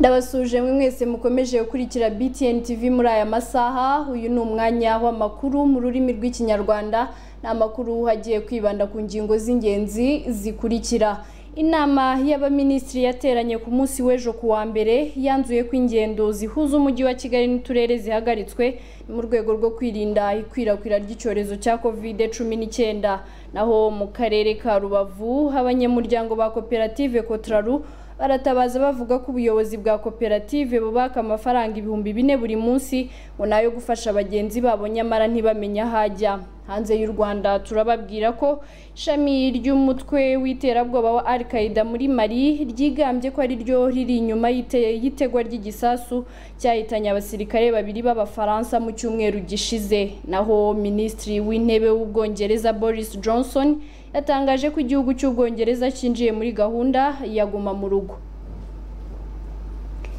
ndabasuje mwe mwese mukomeje gukurikira btn tv muri aya masaha uyu ni umwanya w'amakuru mu rurimi rw'ikinyarwanda ni amakuru agiye kwibanda ku ngingo z'ingenzi zikurikira inama y'abaminisitiri yateranye ku munsi w'ejo ku wa mbere yanzuye ko ingendo zihuza umujyi wa kigali n'uturere zihagaritswe mu rwego rwo kwirinda ikwirakwira ry'icyorezo cya kovide cumi n'icyenda naho mu karere ka rubavu abanyamuryango ba koperative kotraru baratabaza bavuga ko ubuyobozi bwa koperative bubaka amafaranga ibihumbi bine buri munsi ngo nayo gufasha bagenzi babo nyamara ntibamenye aho ajya hanze y'u rwanda turababwira ko ishami ry'umutwe w'iterabwoba wa al qaeda muri mali ryigambye ko ari ryo riri inyuma y'itegwa ry'igisasu cyahitanye abasirikare babiri b'abafaransa mu cyumweru gishize naho minisitiri w'intebe w'ubwongereza boris johnson yatangaje ko igihugu cy'ubwongereza cyinjiye muri gahunda yaguma mu rugo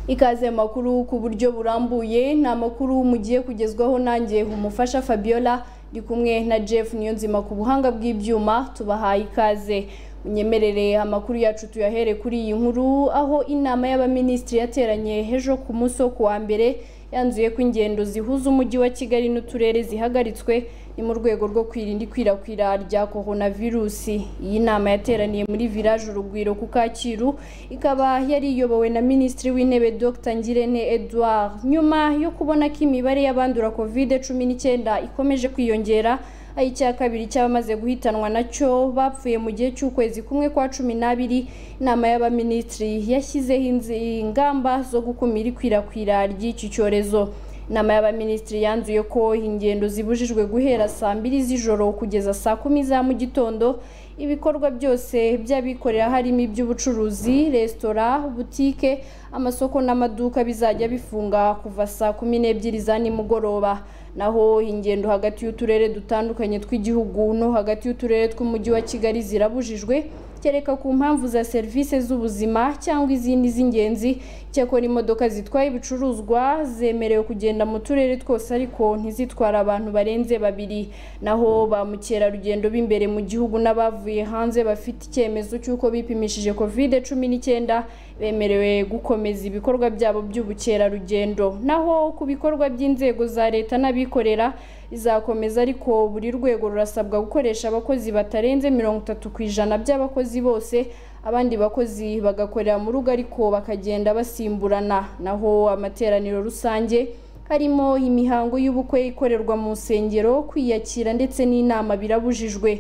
ikaze makuru ku buryo burambuye ni amakuru mugiye kugezwaho nanjye umufasha fabiola ndi kumwe na jeff niyonzima ku buhanga bw'ibyuma tubahaye ikaze unyemerere amakuru yacu tuyahere kuri iyi nkuru aho inama y'abaminisitiri yateranye ejo ku munsi wo ku wa mbere yanzuye ko ingendo zihuza umujyi wa kigali n'uturere zihagaritswe ni mu rwego rwo kwirinda ikwirakwira rya korona virusi iyi nama yateraniye muri village urugwiro ku kacyiru ikaba yari iyobowe na minisitiri w'intebe dr ngirente edouard nyuma yo kubona ko imibare y'abandura kovide cumi n'icyenda ikomeje kwiyongera aho icya kabiri cy'abamaze guhitanwa nacyo bapfuye mu gihe cy'ukwezi kumwe kwa cumi n'abiri inama y'abaminisitiri yashyizeho ingamba zo gukumira ikwirakwira ry'iki cyorezo inama y'abaminisitiri yanzuye ko ingendo zibujijwe guhera saa mbiri z'ijoro kugeza saa kumi za mu gitondo ibikorwa byose by'abikorera harimo iby'ubucuruzi resitora butike amasoko n'amaduka bizajya bifunga kuva saa kumi n'ebyiri za nimugoroba naho ingendo hagati y'uturere dutandukanye tw'igihugu no hagati y'uturere tw'umujyi wa kigali zirabujijwe kereka ku mpamvu za serivisi z'ubuzima cyangwa izindi z'ingenzi cyakora imodoka zitwaye ibicuruzwa zemerewe kugenda mu turere twose ariko ntizitware abantu barenze babiri naho ba mukerarugendo b'imbere mu gihugu n'abavuye hanze bafite icyemezo cy'uko bipimishije covid cumi n'icyenda bemerewe gukomeza ibikorwa byabo by'ubukerarugendo naho ku bikorwa by'inzego za leta n'abikorera bizakomeza ariko buri rwego rurasabwa gukoresha abakozi batarenze mirongo itatu ku ijana by'abakozi bose abandi bakozi bagakorera mu rugo ariko bakagenda basimburana naho amateraniro rusange harimo imihango y'ubukwe ikorerwa mu nsengero kwiyakira ndetse n'inama birabujijwe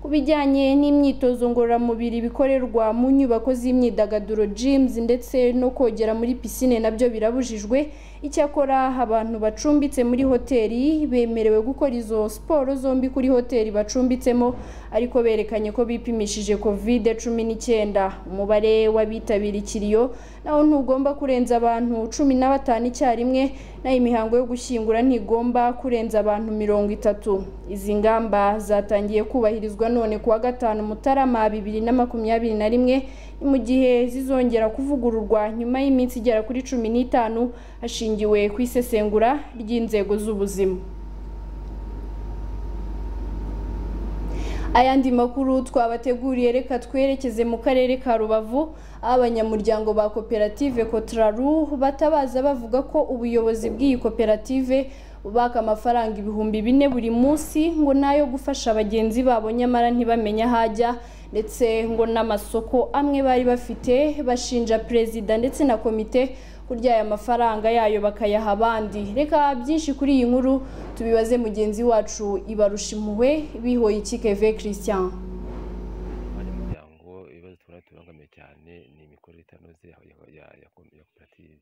ku bijyanye n'imyitozo ngororamubiri bikorerwa mu nyubako z'imyidagaduro jimuzi ndetse no kogera muri pisine nabyo birabujijwe icyakora abantu bacumbitse muri hoteli bemerewe gukora izo siporo zombi kuri hoteli bacumbitsemo ariko berekanye ko bipimishije covid cumi n'icyenda umubare w'abitabira ikiriyo nawo ntugomba kurenza abantu cumi na batanu icyarimwe naho imihango yo gushyingura ntigomba kurenza abantu mirongo itatu izi ngamba zatangiye kubahirizwa none kuwa gatanu mutarama bibiri na makumyabiri na rimwe ni mu gihe zizongera kuvugururwa nyuma y'iminsi igera kuri cumi n'itanu hashingiwe ku isesengura ry'inzego z'ubuzima ayandi makuru twabateguriye reka twerekeze mu karere ka rubavu aho abanyamuryango ba koperative kotraru batabaza bavuga ko ubuyobozi bw'iyi koperative bubaka amafaranga ibihumbi bine buri munsi ngo nayo gufasha bagenzi babo nyamara ntibamenye aho ajya ndetse ngo n'amasoko amwe bari bafite bashinja perezida ndetse na komite kurya aya mafaranga yayo bakayaha abandi reka byinshi kuri iyi nkuru tubibaze mugenzi wacu ibarusha impuhwe bihoye ikikeve christian abanyamuryango ibibazo tubona tubangamiye cyane ni imikorere itanoze ya koperative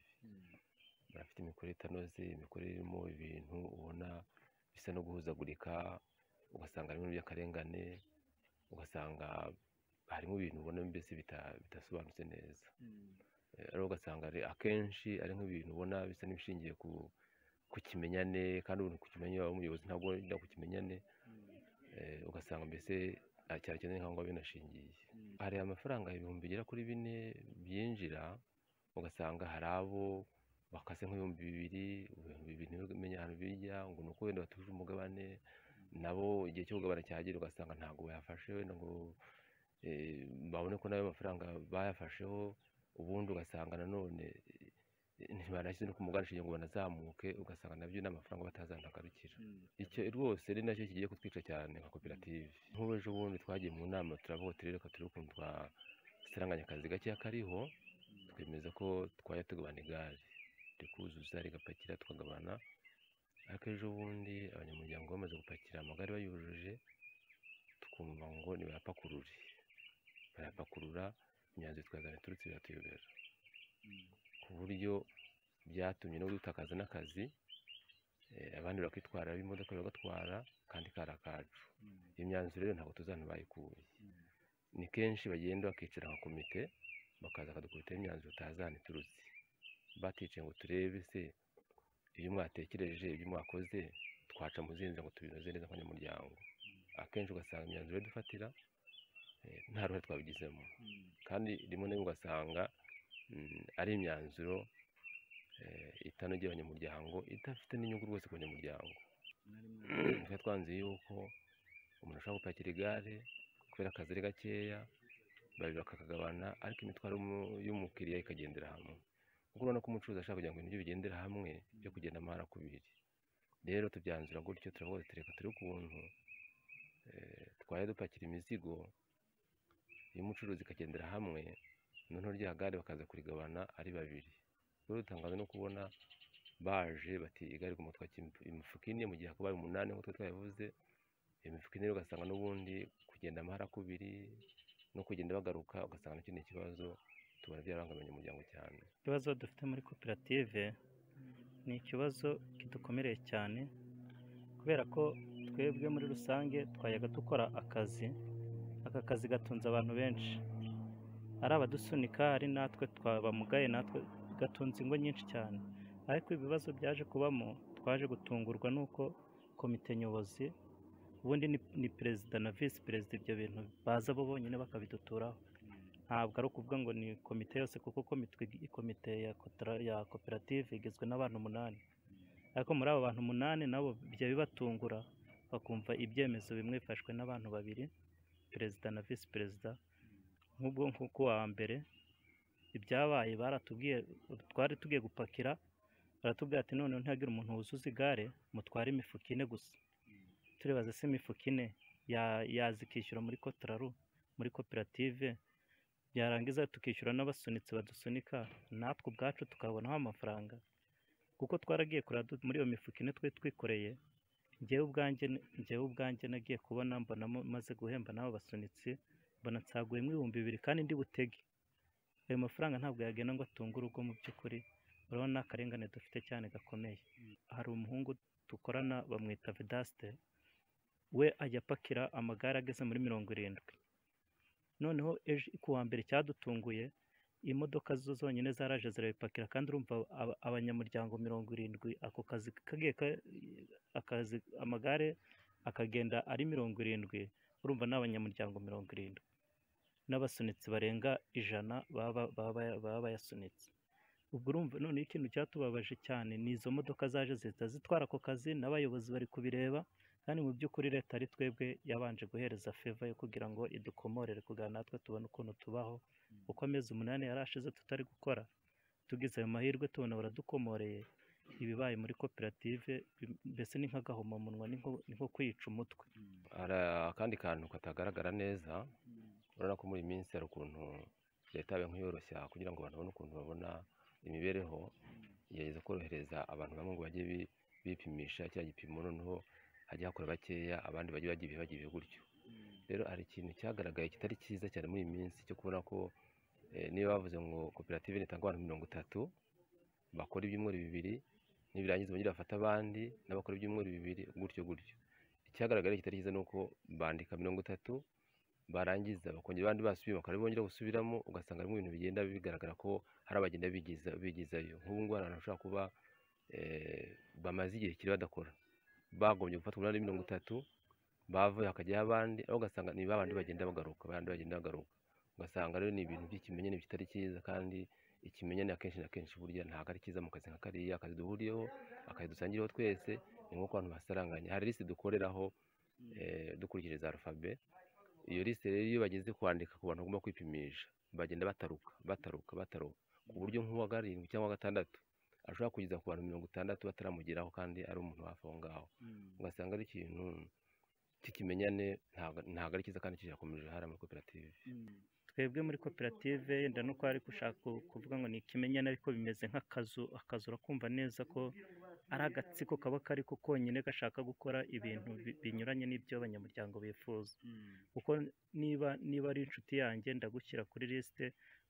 barafite imikorere itanoze imikorere irimo ibintu ubona bisa no guhuzagurika ugasanga harimo by'akarengane ugasanga harimo ibintu ubona mbese bidasobanutse neza rero ugasanga akenshi ari nk'ibintu ubona bisa n'ibishingiye ku kimenyane kandi umuntu ku kimenyane waba umuyobozi ntabwo wenda ku kimenyane ugasanga mbese cyarakeneye nk'aho ngaho binashingiye hari amafaranga ibihumbi bigera kuri bine byinjira ugasanga hari abo bakase nk'ibihumbi bibiri ibihumbi bibiri ntibimenya ahantu bijya ngo ni uko wenda batuje umugabane nabo igihe cyo kugabana cyagera ugasanga ntabwo bayafashe wenda ngo babone ko nayo amafaranga bayafasheho ubundi ugasanga nanone ntibanashyize no ku mugarishije ngo banazamuke ugasanga nabyo n'amafaranga batazanagarukira icyo rwose ari nacyo kigiye kutwica cyane nka koperative nk'ubu ejo bundi twagiye mu nama turavuga turi reka turebe ukuntu twasaranganya akazi gakeya kariho twemeza ko twajya tugabana igare kuzuza rigapakira tukagabana ariko ejo bundi abanyamuryango bamaze gupakira amagare bayujuje tukumva ngo nibayapakurure barapakurura imyanzuro twazanye turutse biratuyobera ku buryo byatumye no dutakaza n'akazi abandi bakitwara b'imodoka bagatwara kandi kari akacu iyo myanzuro rero ntabwo tuzana bayikuye ni kenshi bagenda bakicara nka komite bakaza bakadukubitaho imyanzuro utazana iturutse baticaye ngo turebe se iyo mwatekereje ibyo mwakoze twaca muzinze ngo tubinoze neza nk'abanyamuryango akenshi ugasanga imyanzuro dufatira nta ruhare twabigizemo kandi rimwe na rimwe ugasanga ari imyanzuro itanogeye abanyamuryango idafite n'inyungu rwose ku banyamuryango twari twanze yuko umuntu ashobora gupakira igare kubera akazi ari gakeya babiri bakakagabana ariko imitwaro y'umukiriya ikagendera hamwe kuko urabona ko umucuruzi ashaka kugira ngo ibintu bigendera hamwe byo kugenda amahara ku biri rero tubyanzura gutyo turavuga tureka turi ukuntu twajya dupakira imizigo iyo umucuruzi ikagendera hamwe noneho rya gare bakaza kurigabana ari babiri rero utangaza no kubona baje bati igare ku mutwe imifuka ine mu gihe hakabaye umunani nk'uko twabivuze imifuka ine ugasanga n'ubundi kugenda amahara kubiri no kugenda bagaruka ugasanga n'ikindi kibazo tubona byarangamiye abanyamuryango cyane ikibazo dufite muri koperative ni ikibazo kidukomereye cyane kubera ko twebwe muri rusange twayaga dukora akazi aka kazi gatunze abantu benshi ari abadusunika ari natwe twabamugaye natwe gatunze ingo nyinshi cyane ariko ibibazo byaje kubamo twaje gutungurwa n'uko komite nyobozi ubundi ni perezida na visi perezida ibyo bintu baza bo bonyine bakabiduturaho ntabwo ari ukuvuga ngo ni komite yose kuko komite ya koperative igizwe n'abantu umunani ariko muri abo bantu umunani nabo bijya bibatungura bakumva ibyemezo bimwe bifashwe n'abantu babiri perezida na visi perezida nk'ubwo nk'uko wa mbere ibyabaye baratubwiye twari tugiye gupakira baratubwira ati noneho ntihagire umuntu wuzuza igare mutware imifuka ine gusa turibaza se imifuka ine yaza ikishyura muri kotoraru muri koperative byarangiza tukishyura n'abasunitsi badusunika natwe ubwacu tukabonaho amafaranga kuko twaragiye kureba muri iyo mifuka ine twari twikoreye ngewe ubwanjye ngewe ubwanjye nagiye kubona mbona maze guhemba n'abo basunitsi mbona nsaguyemo ibihumbi bibiri kandi ndi butege ayo mafaranga ntabwo yagenda ngo atunge urugo mu by'ukuri urabona ni akarengane dufite cyane gakomeye hari umuhungu dukorana bamwita vedasite we ajya apakira amagare ageze muri mirongo irindwi noneho ejo ku wa mbere cyadutunguye imodoka zo zonyine zaraje zirabipakira kandi urumva abanyamuryango mirongo irindwi ako kazi kagiye akazi amagare akagenda ari mirongo irindwi urumva ni abanyamuryango mirongo irindwi n'abasunitsi barenga ijana baba bayasunitse ubwo urumva noneho ikintu cyatubabaje cyane ni izo modoka zaje zihita zitwara ako kazi n'abayobozi bari kubireba kandi mu by'ukuri leta ari twebwe yabanje guhereza feva yo kugira ngo idukomorere kugira natwe tubone ukuntu tubaho uko amezi umunani yari ashize tutari gukora tugize ayo mahirwe tubona baradukomoreye ibibaye muri koperative mbese ni nk'agahomamunwa ni nko kwica umutwe hari akandi kantu katagaragara neza urabona ko muri iyi minsi hari ukuntu leta yabaye nk'iyoroshya kugira ngo abantu babone ukuntu babona imibereho igerageza korohereza abantu bamwe ngo bajye bipimisha cya gipimo noneho hajya hakora bakeya abandi bajya bagiye bagiye gutyo rero hari ikintu cyagaragaye kitari cyiza cyane muri iyi minsi cyo kubona ko niba bavuze ngo koperative nitanga abantu mirongo itatu bakora ibyumweru bibiri nibirangiza bongere bafata abandi n'abakora ibyumweru bibiri gutyo gutyo icyagaragaye kitari cyiza ni uko bandika mirongo itatu barangiza bakongera abandi basubiye bakaba bongera gusubiramo ugasanga harimo ibintu bigenda bigaragara ko hari abagenda bigizayo nk'ubu ngubu hari ahantu hashobora kuba bamaze igihe kiri badakora bagombye gufata umunani mirongo itatu bavuye hakajyaho abandi aho ugasanga ni babandi bagenda bagaruka abandi bagenda bagaruka ugasanga rero ni ibintu by'ikimenyane bitari cyiza kandi ikimenyane akenshi na kenshi burya ntabwo ari cyiza mu kazi nka kariya akazi duhuriyeho akazi dusangiriyeho twese ni nk'uko abantu basaranganya hari lisite dukoreraho dukurikije za arufabe iyo lisite rero iyo bageze kwandika ku bantu bagomba kwipimisha bagenda bataruka bataruka bataruka ku buryo nk'uwa karindwi cyangwa gatandatu ashobora kugeza ku bantu mirongo itandatu bataramugeraho kandi ari umuntu hafi aho ngaho ugasanga ari ikintu cy'ikimenyane ntabwo ari cyiza kandi kirakomeje hariya muri koperative twebwe muri koperative yenda nuko ari gushaka kuvuga ngo ni ikimenyane ariko bimeze nk'akazu akazu urakumva neza ko ari agatsiko kaba kari ko konyine gashaka gukora ibintu bi- binyuranye n'ibyo abanyamuryango bifuza kuko niba niba ari inshuti yanjye ndagushyira kuri lisite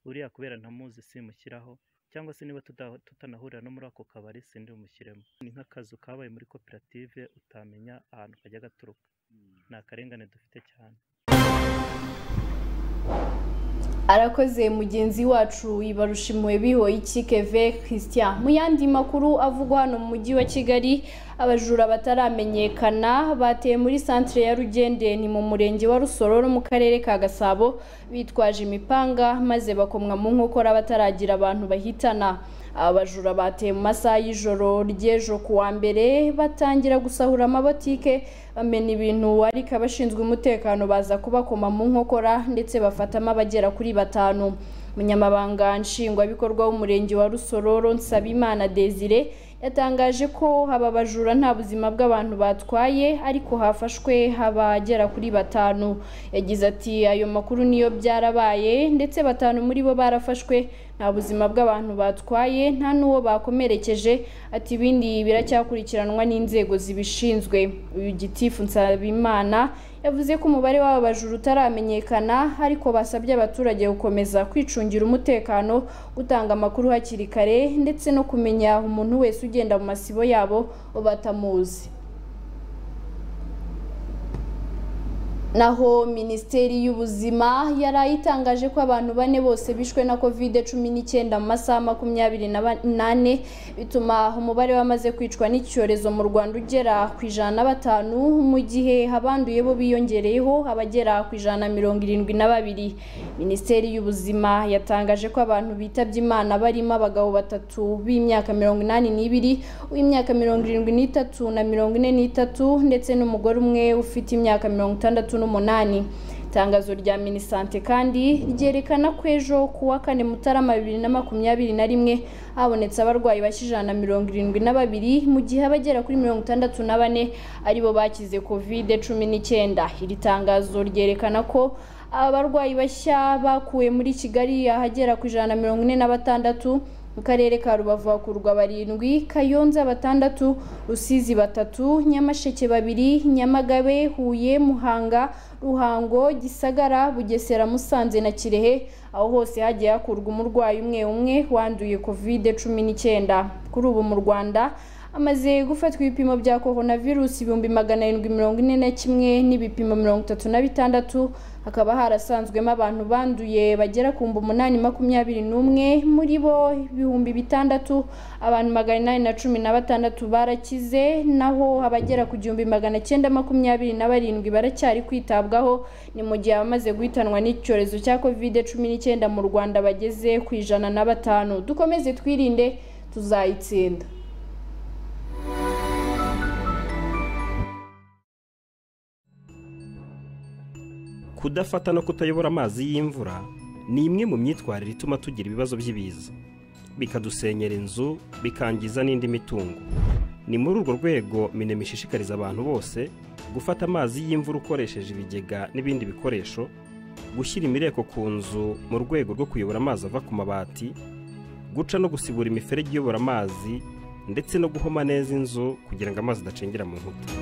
uriya kubera ntamuzi simushyiraho cyangwa se niba tuta- tutanahurira no muri ako kabari sindi bumushyiremo ni nk'akazu kabaye muri koperative utamenya ahantu kajya gaturuka ni akarengane dufite cyane arakoze mugenzi wacu ibarusha impuhwe bihoye iki keve christian mu yandi makuru avugwa hano mu mujyi wa kigali abajura bataramenyekana bateye muri santire ya rugende ni mu murenge wa rusororo mu karere ka gasabo bitwaje imipanga maze bakomwa mu nkokora bataragira abantu bahitana abajura bateye mu masaha y'ijoro ry'ejo ku wa mbere batangira gusahura amabotike bamena ibintu ariko abashinzwe umutekano baza kubakoma mu nkokora ndetse bafatamo abagera kuri batanu umunyamabanga nshingwabikorwa w'umurenge wa rusororo nsabimana desire yatangaje ko aba bajura nta buzima bw'abantu batwaye ariko hafashwe abagera kuri batanu yagize ati ayo makuru niyo byarabaye ndetse batanu muri bo barafashwe nta buzima bw'abantu batwaye nta n'uwo bakomerekeje ati ibindi biracyakurikiranwa n'inzego zibishinzwe uyu gitifu nsabimana yavuze ko umubare w'aba bajura utaramenyekana ariko basabye abaturage gukomeza kwicungira umutekano gutanga amakuru hakiri kare ndetse no kumenya umuntu wese ugenda mu masibo yabo batamuzi naho minisiteri y'ubuzima yari itangaje ko abantu bane bose bishwe na kovide cumi n'icyenda mu masaha makumyabiri n'ane bituma umubare w'amaze kwicwa n'icyorezo mu rwanda ugera ku ijana na batanu mu gihe abanduye bo biyongereyeho abagera ku ijana na mirongo irindwi na babiri minisiteri y'ubuzima yatangaje ko abantu bitabye imana barimo abagabo batatu b'imyaka mirongo inani n'ibiri uw'imyaka mirongo irindwi n'itatu na mirongo ine n'itatu ndetse n'umugore umwe ufite imyaka mirongo itandatu n'umunani itangazo rya minisante kandi ryerekana ko ejo ku wa kane mutarama bibiri na makumyabiri na rimwe habonetse abarwayi bashya ijana na mirongo irindwi na babiri mu gihe abagera kuri mirongo itandatu na bane aribo bakize kovide cumi n'icyenda iri tangazo ryerekana ko abarwayi bashya bakuwe muri kigali ahagera ku ijana na mirongo ine na batandatu mu karere ka rubavu hakurwa barindwi kayonza batandatu rusizi batatu nyamasheke babiri nyamagabe huye muhanga ruhango gisagara bugesera musanze na kirehe aho hose hagiye hakurwa umurwayi umwe umwe wanduye kovide cumi n'icyenda kuri ubu mu rwanda amaze gufatwa ibipimo bya korona virusi ibihumbi magana arindwi mirongo ine na kimwe n'ibipimo mirongo itatu na bitandatu hakaba harasanzwemo abantu banduye bagera ku mbu umunani makumyabiri n'umwe muri bo ibihumbi bitandatu abantu magana inani na cumi na batandatu barakize naho abagera ku gihumbi magana cyenda makumyabiri na barindwi baracyari kwitabwaho ni mu gihe abamaze guhitanwa n'icyorezo cya kovide cumi n'icyenda mu rwanda bageze ku ijana na batanu dukomeze twirinde tuzayitsinda kudafata no kutayobora amazi y'imvura ni imwe mu myitwarire ituma tugira ibibazo by'ibiza bikadusenyera inzu bikangiza n'indi mitungo ni muri urwo rwego minema ishishikariza abantu bose gufata amazi y'imvura ukoresheje ibigega n'ibindi bikoresho gushyira imireko ku nzu mu rwego rwo kuyobora amazi ava ku mabati guca no gusibura imiferege iyobora amazi ndetse no guhoma neza inzu kugira ngo amazi adacengera mu nkuta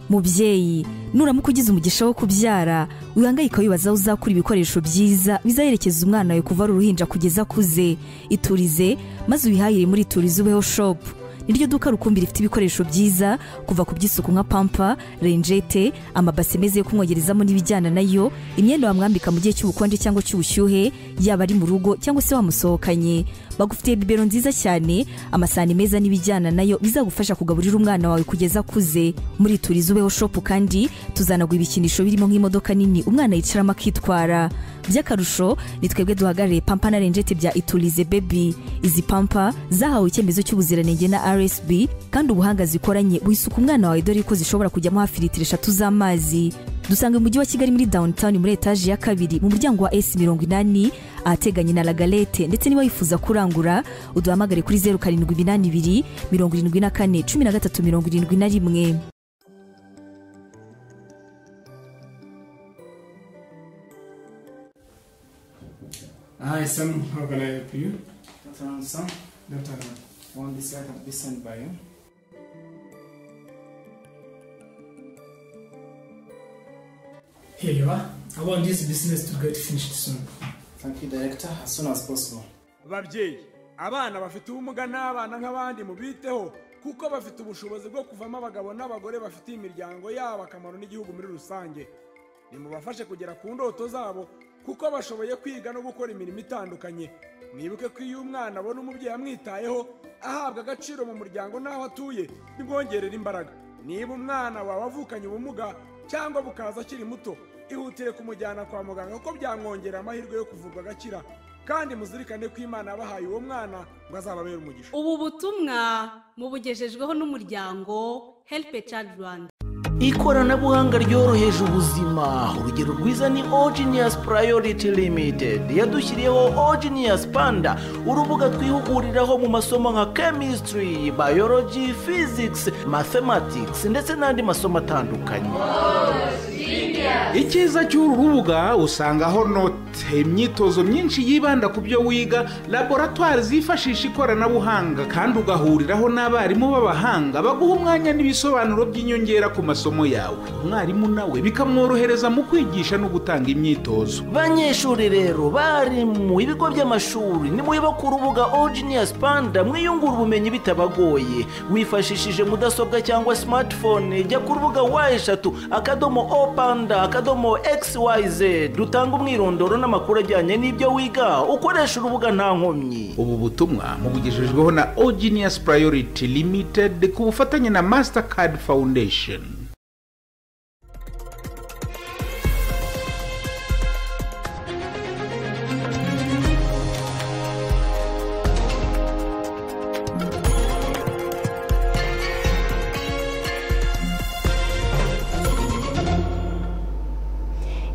mubyeyi nuramuka ugize umugisha wo kubyara wihangayika wibaza aho uzakura ibikoresho byiza bizaherekeza umwana wawe kuva ari uruhinja kugeza akuze iturize maze wihahire muri iturize ubeho shopu niryo duka rukumbi rifite ibikoresho byiza kuva ku by'isuku nka pampa renjete amabase meza yo kumwogerezamo n'ibijyana nayo imyenda wamwambika mu gihe cy'ubukonje cyangwa cy'ubushyuhe yaba ari mu rugo cyangwa se wamusohokanye bagufitiye bibero nziza cyane amasahani meza n'ibijyana nayo bizagufasha kugaburira umwana wawe kugeza akuze muri turize ubeho shopu kandi tuzanaguha ibikinisho birimo nk'imodoka nini umwana yicaramo akitwara by'akarusho ni twebwe duhagarariye pampa na renjete bya iturize bebi izi pampa zahawe icyemezo cy'ubuziranenge na rsb kandi ubuhanga zikoranye wisuka umwana wawe dore ko zishobora kujyamo hafi litiro eshatu z'amazi dusanga umujyi wa kigali muri downtown muri etaje ya kabiri mu muryango wa esi mirongo inani ahateganye na lagalete ndetse niba wifuza kurangura uduhamagare kuri zeru karindwi iminani ibiri mirongo irindwi na kane cumi na gatatu mirongo irindwi na rimwe Hi, Sam. How can I help you? Dr. Anson, Dr. Ahmad. one this I can be sent by you. Here you are. I want this business to get finished soon. Thank you, Director, as soon as possible. babyeyi abana bafite ubumuga n'abana nk'abandi mubiteho kuko bafite ubushobozi bwo kuvamo abagabo n'abagore bafitiye imiryango yabo akamaro n'igihugu muri rusange nimubafashe kugera ku ndoto zabo kuko bashoboye kwiga no gukora imirimo itandukanye mwibuke ko iyo umwana abona umubyeyi amwitayeho ahabwa agaciro mu muryango n'aho atuye bimwongerera imbaraga niba umwana wawe avukanye ubumuga cyangwa bukaza akiri muto ihutire kumujyana kwa muganga kuko byamwongerera amahirwe yo kuvurwa agakira kandi muzirikane ko imana yabahaye uwo mwana ngo azababere umugisha ubu butumwa mubugejejweho n'umuryango helipe cadi rwanda ikoranabuhanga ryoroheje ubuzima urugero rwiza ni ogenius priority limited yadushyiriyeho ogenius panda urubuga twihuguriraho mu masomo nka chemistry biology physics mathematics ndetse n'andi masomo atandukanye icyiza cy'uru rubuga usangaho note imyitozo myinshi yibanda ku byo wiga laboratwari zifashisha ikoranabuhanga kandi ugahuriraho n'abarimu b'abahanga baguha umwanya n'ibisobanuro by'inyongera ku masomo yawe umwarimu nawe bikamworohereza mu kwigisha no gutanga imyitozo banyeshuri rero bari mu ibigo by'amashuri nimuyoba ku rubuga ogenius panda mwiyungura ubumenyi bitabagoye wifashishije mudasobwa cyangwa smartphone jya ku rubuga wa eshatu akadomo o panda akadomo xyz rutanga umwirondoro n'amakuru ajyanye n'ibyo wiga ukoresha urubuga nta nkomyi ubu butumwa mubugejejweho na ogenius priority limited ku bufatanye na mastercard foundation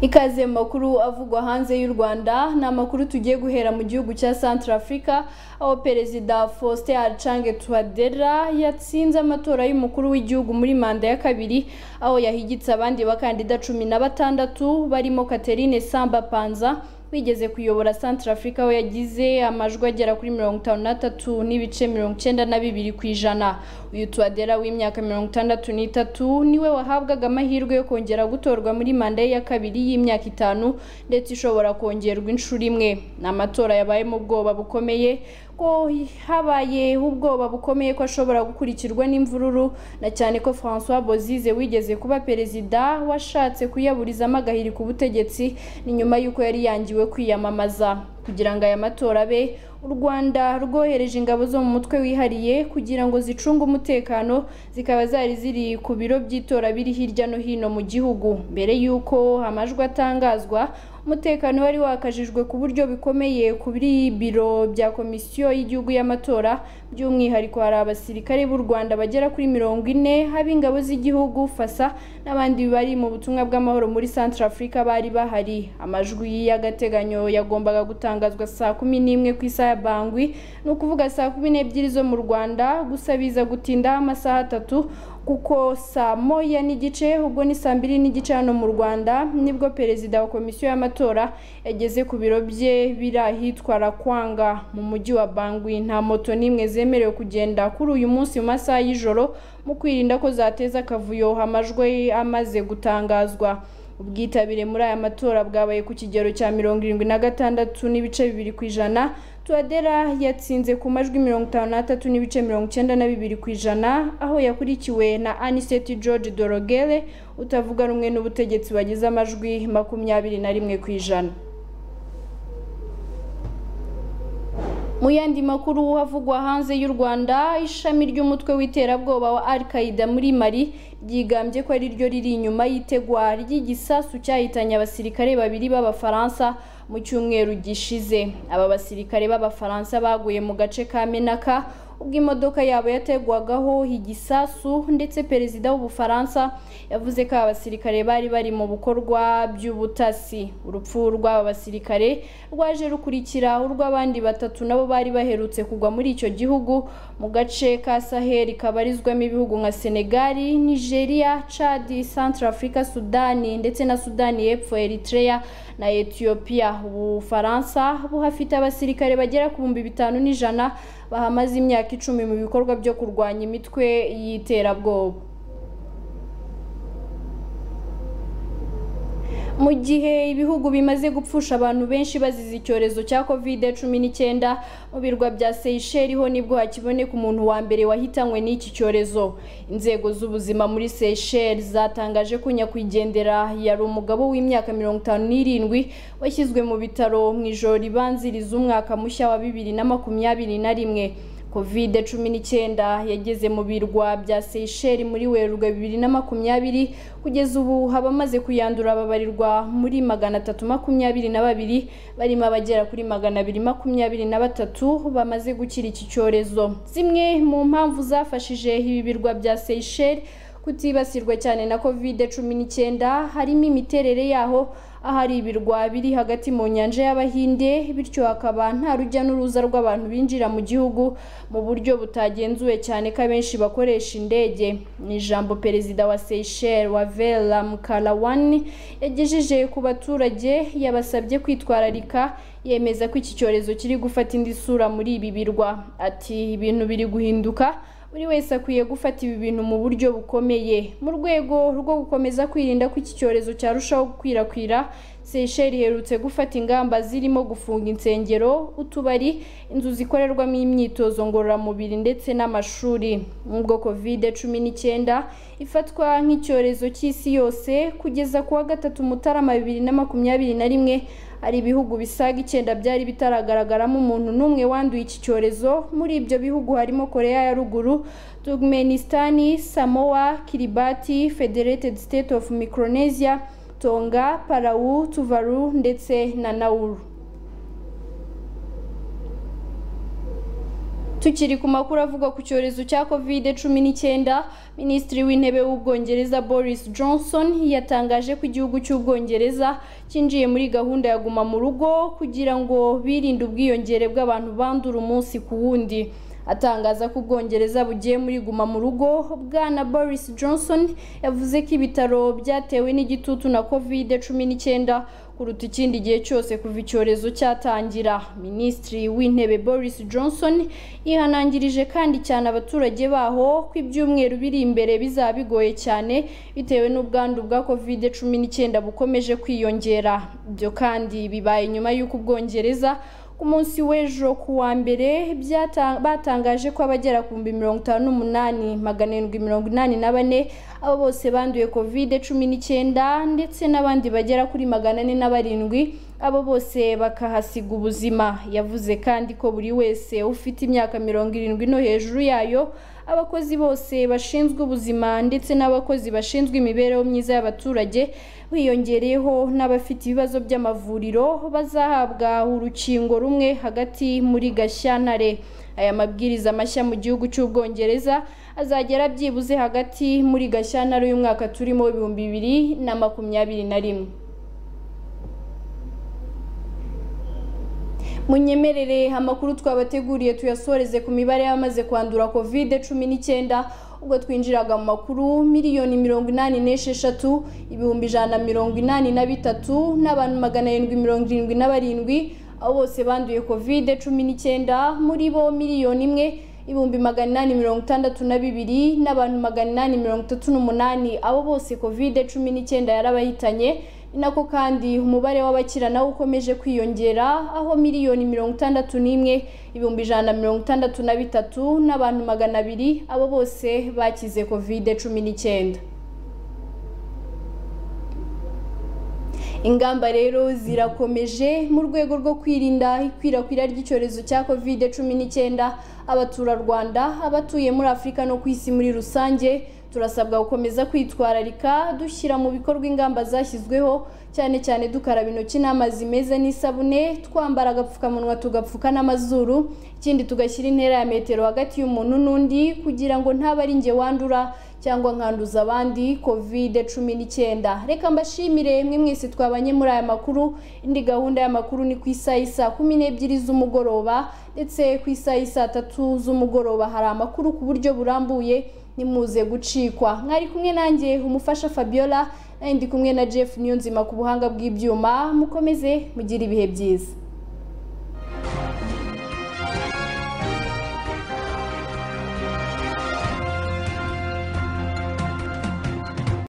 ikaze mu makuru avugwa hanze y'u rwanda ni amakuru tugiye guhera mu gihugu cya santara afurika aho perezida faustin arcange tuwadera yatsinze amatora y'umukuru w'igihugu muri manda ya kabiri aho yahigitse abandi bakandida cumi na batandatu barimo katerine samba panza wigeze kuyobora santara afurika aho yagize amajwi agera kuri mirongo itanu n'atatu n'ibice mirongo icyenda na bibiri ku ijana uyu tuwadera w'imyaka mirongo itandatu n'itatu niwe wahabwaga amahirwe yo kongera gutorwa muri manda ye ya kabiri y'imyaka itanu ndetse ishobora kongerwa inshuro imwe ni amatora yabayemo ubwoba bukomeye ko habaye ubwoba bukomeye ko ashobora gukurikirwa n'imvururu na cyane ko francois bozize wigeze kuba perezida washatse kuyaburizamo agahiri ku butegetsi ni nyuma y'uko yari yangiwe kwiyamamaza kugira ngo aya matora abe u rwanda rwohereje ingabo zo mu mutwe wihariye kugira ngo zicunge umutekano zikaba zari ziri ku biro by'itora biri hirya no hino mu gihugu mbere y'uko amajwi atangazwa umutekano wari wakajijwe ku buryo bikomeye kuri biro bya komisiyo y'igihugu y'amatora by'umwihariko hari abasirikare b'u rwanda bagera kuri mirongo ine ab'ingabo z'igihugu fasa n'abandi bari mu butumwa bw'amahoro muri santara afurika bari bahari amajwi y'agateganyo yagombaga gutangazwa saa kumi n'imwe ku isaha ya bangwi ni ukuvuga saa kumi n'ebyiri zo mu rwanda gusa biza gutindaho amasaha atatu kuko saa moya n'igice ubwo ni saa mbiri n'igice hano mu rwanda nibwo perezida wa komisiyo y'amatora yageze ku biro bye biri ahitwa rakwanga mu mujyi wa bangwi nta moto n'imwe zemerewe kugenda kuri uyu munsi mu masaha y'ijoro mu kwirinda ko zateza akavuyo amajwi amaze gutangazwa ubwitabire muri aya matora bwabaye ku kigero cya mirongo irindwi na gatandatu n'ibice bibiri ku ijana tuwadera yatsinze ku majwi mirongo itanu n'atatu n'ibice mirongo icyenda na bibiri ku ijana aho yakurikiwe na aniseti george dorogere utavuga rumwe n'ubutegetsi bagize amajwi makumyabiri na rimwe ku ijana mu yandi makuru havugwa hanze y'u rwanda ishami ry'umutwe w'iterabwoba wa al qaida muri mali ryigambye ko ari ryo riri inyuma y'itegwa ry'igisasu cyahitanye abasirikare babiri b'abafaransa mu cyumweru gishize aba basirikare b'abafaransa baguye mu gace ka menaka ubwo imodoka yabo yategwagaho igisasu ndetse perezida w'ubufaransa yavuze ko aba basirikare bari bari mu bukorwa by'ubutasi urupfu rw'aba basirikare rwaje rukurikira urw'abandi batatu nabo bari baherutse kugwa muri icyo gihugu mu gace ka saheli kabarizwamo ibihugu nka senegali nigeria chad central africa sudani ndetse na sudani y'epfo eritrea na ethiopia ubufaransa buhafite abasirikare bagera ku bihumbi bitanu n'ijana bahamaze imyaka icumi mu bikorwa byo kurwanya imitwe y'iterabwoba mu gihe ibihugu bimaze gupfusha abantu benshi bazize icyorezo cya covid cumi n'icyenda mu birwa bya seyisheli ho nibwo hakiboneka umuntu wa mbere wahitanywe n'iki cyorezo inzego z'ubuzima muri seyisheli zatangaje ko nyakwigendera yari umugabo w'imyaka mirongo itanu n'irindwi washyizwe mu bitaro mu ijoro ribanziriza umwaka mushya wa bibiri na makumyabiri na rimwe covid cumi n'icyenda yageze mu birwa bya seyisheli muri werurwe bibiri na makumyabiri kugeza ubu abamaze kuyandura babarirwa muri magana atatu makumyabiri na babiri barimo abagera kuri magana abiri makumyabiri na batatu bamaze gukira iki cyorezo zimwe mu mpamvu zafashije ibi birwa bya seyisheli kutibasirwa cyane na covid cumi n'icyenda harimo imiterere yaho ahari ibirwa biri hagati mu nyanja y'abahinde bityo hakaba nta rujya n'uruza rw'abantu binjira mu gihugu mu buryo butagenzuwe cyane ko abenshi bakoresha indege ni ijambo perezida wa seyisheli wa vera mukarawani yagejeje ku baturage yabasabye kwitwararika yemeza ko iki cyorezo kiri gufata indi sura muri ibi birwa ati ibintu biri guhinduka buri wese akwiye gufata ibi bintu mu buryo bukomeye mu rwego rwo gukomeza kwirinda ko iki cyorezo cyarushaho gukwirakwira seyisheli iherutse gufata ingamba zirimo gufunga insengero utubari inzu zikorerwamo imyitozo ngororamubiri ndetse n'amashuri nk'ubwo kovide cumi n'icyenda ifatwa nk'icyorezo cy'isi yose kugeza ku wa gatatu mutarama bibiri na makumyabiri na rimwe hari ibihugu bisaga icyenda byari bitaragaragaramo umuntu n'umwe wanduye iki cyorezo muri ibyo bihugu harimo korea ya ruguru turkmenistani samoa kiribati federated state of micronesia tonga parawu tuvaru ndetse na nauru tukiri ku makuru avugwa ku cyorezo cya covid cumi n'icyenda minisitiri w'intebe w'ubwongereza boris johnson yatangaje ko igihugu cy'ubwongereza cyinjiye muri gahunda ya guma mu rugo kugira ngo birinde ubwiyongere bw'abantu bandura umunsi ku wundi atangaza ko ubwongereza bugiye muri guma mu rugo bwana boris johnson yavuze ko ibitaro byatewe n'igitutu na covid cumi n'icyenda kuruta ikindi gihe cyose kuva icyorezo cyatangira minisitiri w'intebe boris johnson yihanangirije kandi cyane abaturage baho ko ibyumweru biri imbere bizaba bigoye cyane bitewe n'ubwandu bwa covid cumi n'icyenda bukomeje kwiyongera ibyo kandi bibaye nyuma y'uko ubwongereza ku munsi w'ejo ku wa mbere batangaje ko abagera ku bihumbi mirongo itanu n'umunani magana arindwi mirongo inani na bane abo bose banduye covid cumi n'icyenda ndetse n'abandi bagera kuri magana ane na barindwi abo bose bakahasiga ubuzima yavuze kandi ko buri wese ufite imyaka mirongo irindwi no hejuru yayo abakozi bose bashinzwe ubuzima ndetse n'abakozi bashinzwe imibereho myiza y'abaturage wiyongereyeho n'abafite ibibazo by'amavuriro bazahabwa urukingo rumwe hagati muri gashyantare aya mabwiriza mashya mu gihugu cy'ubwongereza azagera byibuze hagati muri gashyantare uyu mwaka turimo ibihumbi bibiri na makumyabiri na rimwe munyemerere amakuru twabateguriye tuyasoreze ku mibare y'abamaze kwandura covid cumi n'icyenda ubwo twinjiraga mu makuru miliyoni mirongo inani n'esheshatu ibihumbi ijana na mirongo inani na bitatu n'abantu magana arindwi mirongo irindwi na barindwi abo bose banduye covid cumi n'icyenda muri bo miliyoni imwe ibihumbi magana inani mirongo itandatu na bibiri n'abantu magana inani mirongo itatu n'umunani abo bose covid cumi n'icyenda yarabahitanye ni nako kandi umubare w'abakira nawo ukomeje kwiyongera aho miliyoni mirongo itandatu n'imwe ibihumbi ijana na mirongo itandatu na bitatu n'abantu magana abiri abo bose bakize kovide cumi n'icyenda ingamba rero zirakomeje mu rwego rwo kwirinda ikwirakwira ry'icyorezo cya covid cumi n'icyenda abaturarwanda abatuye muri afurika no ku isi muri rusange turasabwa gukomeza kwitwararika dushyira mu bikorwa ingamba zashyizweho cyane cyane dukaraba intoki n'amazi meza n'isabune twambara agapfukamunwa tugapfuka n'amazuru ikindi tugashyira intera ya metero hagati y'umuntu n'undi kugira ngo ntaba ari njye wandura cyangwa nkanduza abandi covid cumi n'icyenda reka mbashimire mwe mwese twabanye muri aya makuru indi gahunda y'amakuru ni ku isaha isa kumi n'ebyiri z'umugoroba ndetse ku isaha isa tatu z'umugoroba hari amakuru ku buryo burambuye nimuze gucikwa mwari kumwe nanjye umufasha fabiola nandi kumwe na jeff niyonzima ku buhanga bw'ibyuma mukomeze mugire ibihe byiza